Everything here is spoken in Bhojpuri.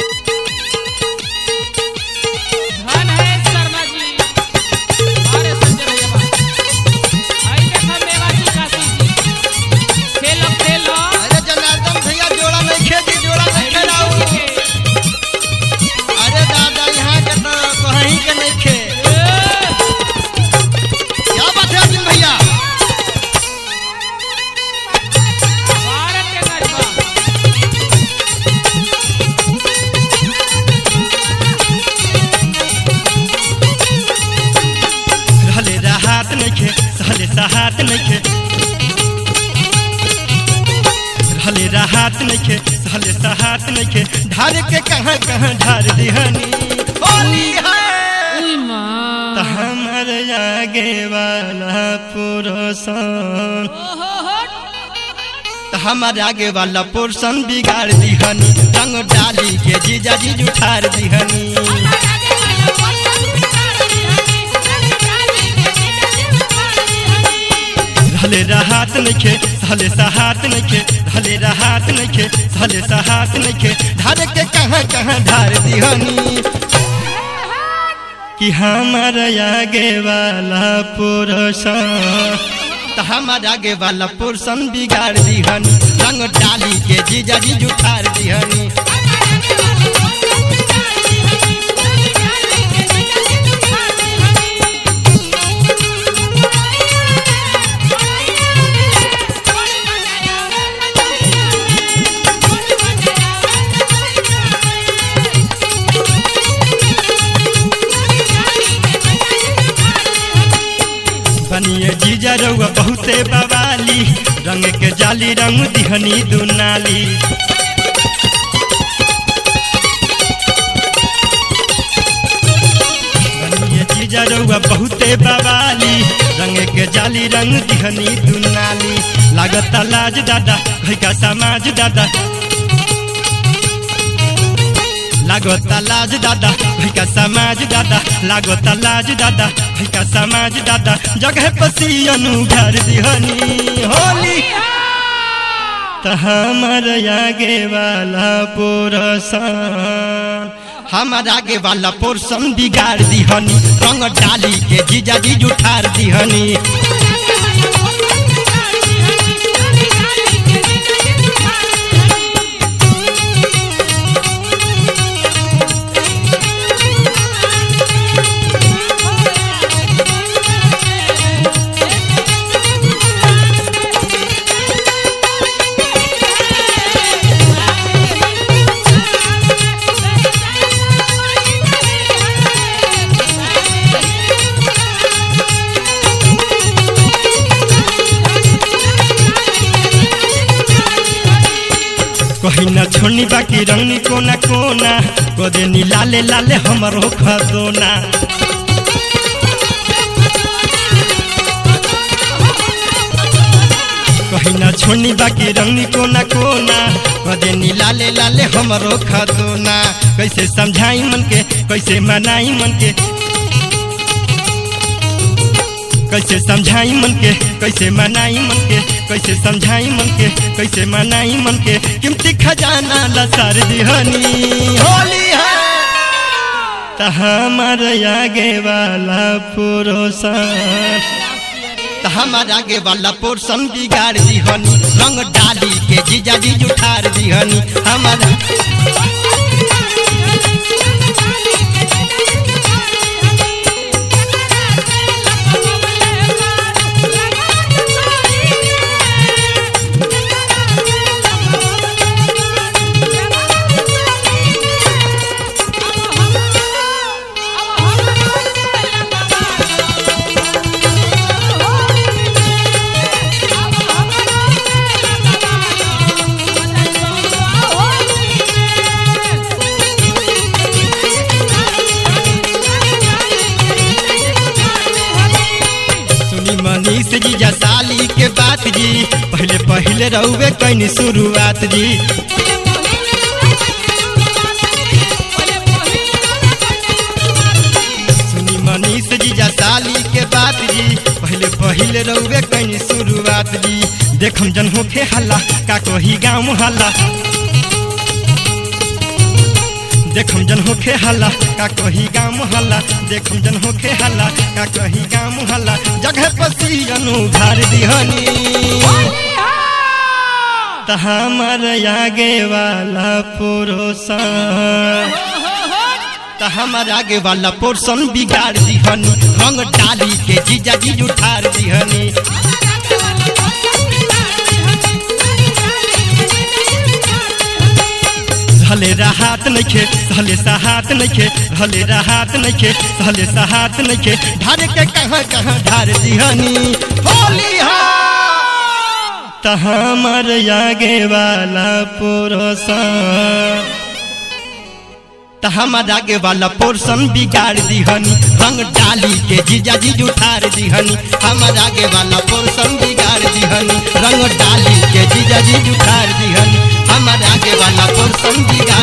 धन है शर्मा जी अरे संजय भैया बा आई देखा मेवाती काशी जी खेलो खेलो अरे जनार्दन भैया जोड़ा नहीं खेती जोड़ा नहीं खेलाऊ अरे दादा यहाँ के तो कहीं के नहीं खे क्या बात है अर्जुन भैया भारत के गरबा रहले राहत नइखे सहले सहात नइखे रहले राहत नइखे सहले सहात नइखे ढार के कहाँ कहाँ ढार दिहनी होली है उई मां त हमर आगे वाला पुरुषन ओहो हो त हमर आगे वाला पुरुषन बिगाड़ दिहनी रंग डाली के जीजा जी जुठार दिहनी रहले राहत नइखे सहले सहात नइखे रहले राहत नइखे सहले सहात नइखे ढार के कहाँ कहाँ ढार दिहनी कि हमार आगे वाला पुरुषन त हमार आगे वाला पुरुषन बिगाड़ दिहनी रंग डाली के जीजा जी जुठार दिहनी बनिए जीजा रउआ बहुते बवाली रंग के जाली रंग दिहनी दुनाली बनिए जीजा रउआ बहुते बवाली रंग के जाली रंग दिहनी दुनाली लागत लाज दादा भैका समाज दादा लागत लाज दादा भैका समाज दादा लागत लाज दादा भैका समाज दादा जगह पसियनु घर दिहनी होली त हमर आगे वाला पुरुषन हमर आगे वाला पुरुषन बिगाड़ दिहनी रंग डाली के जीजा जी जुठार दिहनी कहीं न छोड़नी बाकी रंगनी कोना कोना कदे नी लाले लाले हमरो खदोना कहीं न छोड़नी बाकी रंगनी कोना कोना कदे नी लाले लाले हमरो खदोना कैसे समझाई मन के कैसे मनाई मन के कैसे समझाई मन के कैसे मनाई मन के कैसे समझाई मन के कैसे मनाई मन के कीमती खजाना लसार दिहनी होली है त हमर आगे वाला पुरुषन त हमर आगे वाला पुरुषन बिगाड़ दिहनी रंग डाली के जीजा जी जुठार दिहनी हमर सुनी मनीष जी जा साली के बात जी पहले पहले रहुए कैनी शुरुआत जी सुनी मनीष जी जा साली के बात जी पहले पहले रहुए कैनी शुरुआत जी देखम जन होखे हल्ला का कही गाँव हल्ला देखम जन होखे हल्ला का कही गाँव हल्ला देखम जन होखे हल्ला का कही गाँव हल्ला जगह पसियन उधार दिहनी त हमर आगे वाला पुरुषन त हमर आगे वाला पोर्सन बिगाड़ दिहनी रंग डाली के जीजा जी उठार दिहनी हले राहत नइखे हले सहात नइखे हले राहत नइखे हले सहात नइखे ढार के कहाँ कहाँ ढार दिहनी होली हा त हमर आगे वाला पुरुषन त हमर आगे वाला पोर्सन बिगाड़ दिहनी रंग डाली के जीजा जी उठार दिहनी हमर आगे वाला पोर्सन बिगाड़ दिहनी रंग डाली के जीजा जी उठार दिहनी हमर आगे वाला पोर्सन बिगाड़